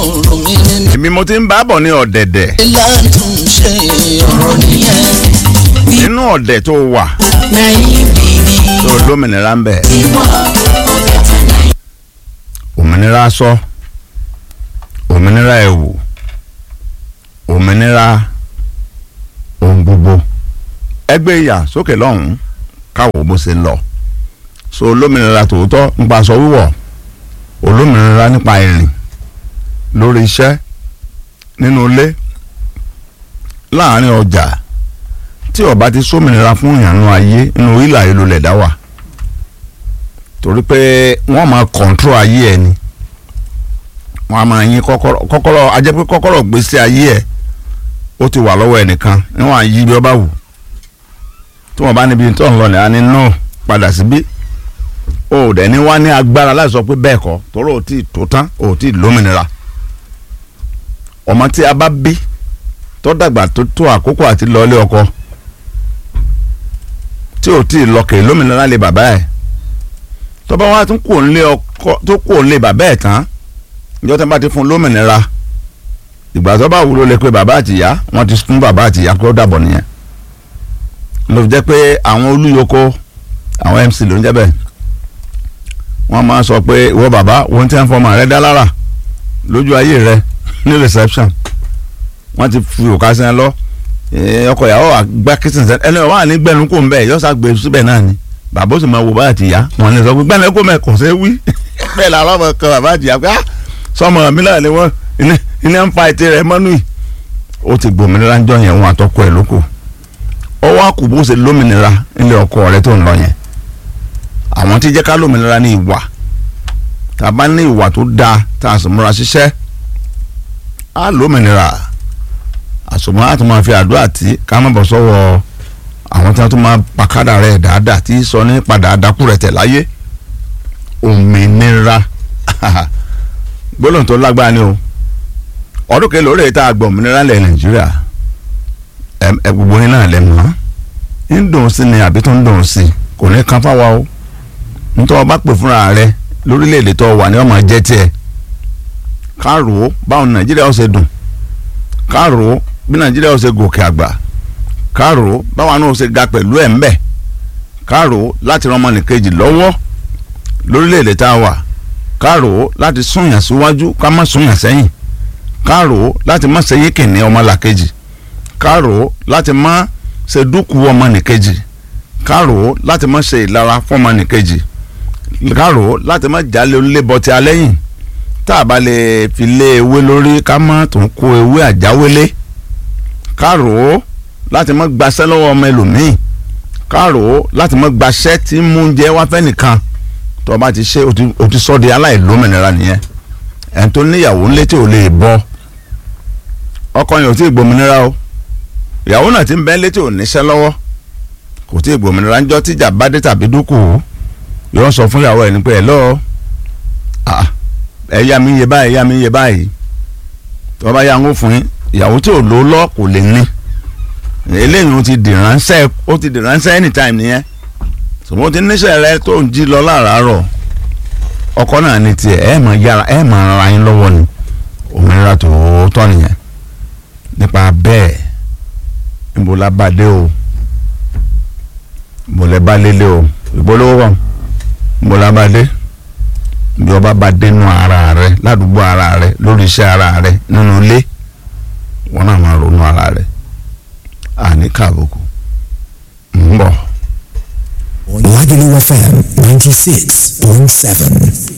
ọ̀rọ̀ mi ní èmi mo ti ń bá bọ̀ ní ọ̀dẹ̀dẹ̀ látúnṣe ọ̀rọ̀ nìyẹn. nínú ọ̀dẹ̀ tó wà lẹ́yìn bìbí tó lómìnira ń bẹ̀ ìwọ ọbẹ̀ tẹ̀lé. òmìnira aṣọ òmìnira ẹ̀wù òmìnira ohun gbogbo ẹgbẹ́ ìyà sókè lọ́hùn-ún káwọ́ bó ṣe ń lọ so olómìnira tòótọ́ nípa aṣọ wíwọ̀ olómìnira nípa ìrìn lórí iṣẹ́ nínú ilé láàrin ọjà tí ó bá ti sómìnira fún ìyànnú ayé nínú ìlà ìlú lẹ̀dá wà torí pé wọ́n máa kọ̀ǹtró ayé ẹ̀ ni wọ́n á máa yín kọ́kọ́rọ́ kọ́kọ́rọ́ ajẹ́ pé kọ́kọ́rọ́ gbèsè ayé ẹ̀ ó ti wà lọ́wọ́ ẹnìkan níwọ̀n àyí bí ó bá wù tí wọ́n bá níbi tó ń lọ ní àní náà padà síbí o ò dẹ̀ ní wá ní agbára láti sọ pé bẹ́ẹ̀ kọ́ torí ò tí ì tó tán ò tí ì lómìnira ọmọ tí a bá bí tó dàgbà tó tó àkókò àti lọlé ọkọ tí ò tí ì lọkè lómìnira lé bàbá ẹ̀ tó bá wá tún kò ń lé ọkọ tó kò ń lé bàbá ẹ̀ tán ìjọ tó bá ti fún lómìnira ìgbà tó bá wúlò lè pe bàbá àtìyá wọ́n ti fún bàbá àtìyá kó dàbọ̀ nìyẹn ló fi jẹ́ pé àwọn olúyoko àwọn MC ló ń jẹ́ bẹ́ẹ̀ wọ́n máa sọ pé ìwọ bàbá wọ́n ti ń fọmọ rẹ dá lára lójú ayé rẹ ní reception wọ́n ti fi òkà sí ẹ lọ ọkọ ìyàwó àgbà kìsìn sẹ ẹni wà ní gbẹnu kò ń bẹ yọsà gbé síbẹ̀ náà ni bàbá ó sì máa wo bá àtìyá wọn ní sọ pé gbẹnu kò mẹ kò ṣe wí bẹ́ẹ̀ làwọn ọmọ kan bàbá àtìyá pé sọmọ mi náà ni wọ́n iná ń fa ètè rẹ mọ́nú yìí ó ti gbòmìnira ń jọ yẹn wọn àtọkọ ẹ lóko ọwọ́ àkùbó ṣe lómìnira nílé ọkọ rẹ tó ń lọ yẹn àwọn tí jẹ́ ká lómìnira ní ìwà tá a bá ní ìwà tó dáa tá a sì múra ṣiṣẹ́ á lómìnira àsomọ́ á tún máa fi àdúrà tí ká má bọ̀ sọ́wọ́ àwọn tí wọ́n tún máa pàkádà rẹ̀ dáadáa tí sọ ní padà àdákù rẹ̀ tẹ̀ láyé òmìnira gbólóhùn tó lágbára ni o ọdún kẹlẹ́ orí ìta àgbọ̀ òmìnira lẹ̀ nàìjíríà ẹ gbogbo yín náà lẹ́nu hàn ń dùn sí ni àbí tó ń dùn sí kò ní kan fáwa o nítorí ọba pè fúnra rẹ lórílẹ̀‐èdè tó wà ní ọmọ jẹ́ tiẹ̀ káàrò báwọn nàìjíríà ó ṣe dùn káàrò bí nàìjíríà ó ṣe gòkè àgbà káàrò báwọn náà ó ṣe ga pẹ̀lú ẹ̀ ń bẹ̀ káàrò láti ran ọmọnìkejì lọ́wọ́ lórílẹ̀‐èdè tá a wà káàrò láti súnyàn síwájú ká má súnyàn sẹ́yìn káàrò láti má ṣe yékèní ọmọlàkejì káàrò láti má ṣe dúkùú ọmọnìkejì káàrò láti má ṣe ìlara fọmọnìkejì káàrò láti má jalè onílébọtí alẹ́yìn tá a bá lè fi lé ewé lórí ká má tún kó ewé àjáwélé káàrò láti má gbaṣẹ́ lọ́wọ́ ọmọ ẹlòmíì káàrò láti má gbaṣẹ́ tí mú oúnjẹ wá fẹ́ nìkan tó o bá ti ṣe o ti sọ di aláìlómìnira nìyẹn ẹni tó níyàwó ńlé tí ò lè bọ́ ọkọ yẹn ò tí ì gbòmìnira o ìyàwó náà ti ń bẹ́ létí ò níṣẹ́ lọ́wọ́ kò tí ì gbòmìnira ńjọ́ tíjà bá dé tàbí dúkù yóò sọ fún ìyàwó ẹ̀ ní pé ẹ̀ lọ́ọ́ ẹ̀ yá mi yé báyìí yá mi yé báyìí tó bá yá ń fún yín ìyàwó tí ò lò lọ́ kò lè ní eléyìí ó ti dìránṣẹ́ ó ti dìránṣẹ́ anytime nìyẹn sọmọ ti níṣẹ́ rẹ tó ń jí lọ láràárọ̀ ọkọ náà ní tiẹ̀ ẹ̀ máa yára ẹ̀ máa ra yín lọ́wọ́ ni òmìnira tòótọ́ nìyẹn nípa bẹ́ẹ̀ níbo la bá dé o níbo lẹ bá lélẹ̀ o ìgbólówó wà níbo la bá dé bí ọba bá dé nù ara rẹ ládùúgbò ara rẹ lórí iṣẹ́ ara rẹ nínú ilé wọn náà máa ronú ara rẹ àní kàbùkù ń bọ̀. Lagelu FM 96.7.